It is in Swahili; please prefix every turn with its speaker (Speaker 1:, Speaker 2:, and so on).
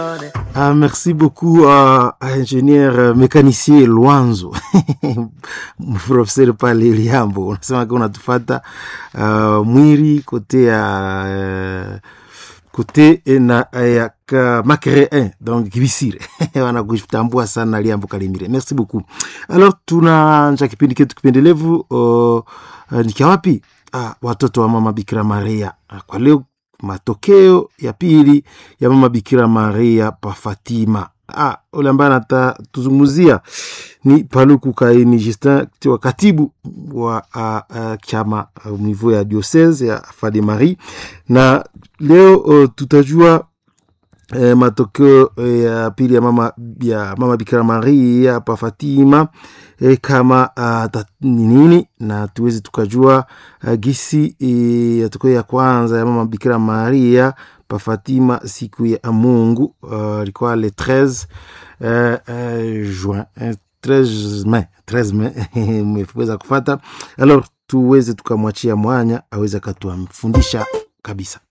Speaker 1: Ah, merci beaucoup à, à ingénieur mécanicien Lwanzo professeur pale Liambo, unasema kwa unatufata uh, mwiri kote ya uh, kote na ya ka makere 1 donc kibisire wanakutambua sana Liambo Kalimire. Merci beaucoup. Alors tunaanza kipindi chetu kipendelevu uh, uh, nikia wapi? Ah, watoto wa mama Bikira Maria. Ah, kwa leo matokeo ya pili ya mama Bikira Maria pa Fatima. Ah, ule ambaye anatuzungumzia ni Paluku Kaini Justin wa katibu wa uh, uh, chama au uh, niveau ya diocese ya Fade Marie, na leo uh, tutajua eh, matokeo eh, ya pili ya mama ya mama Bikira Maria pa Fatima eh, kama uh, ni nini na tuweze tukajua uh, gisi eh, ya tokeo ya kwanza ya mama Bikira Maria pa Fatima siku ya Mungu ilikuwa uh, le 13 uh, uh, juin uh, 13 Mei 13 Mei mmeweza kufata alors tuweze tukamwachia mwanya aweze akatuamfundisha kabisa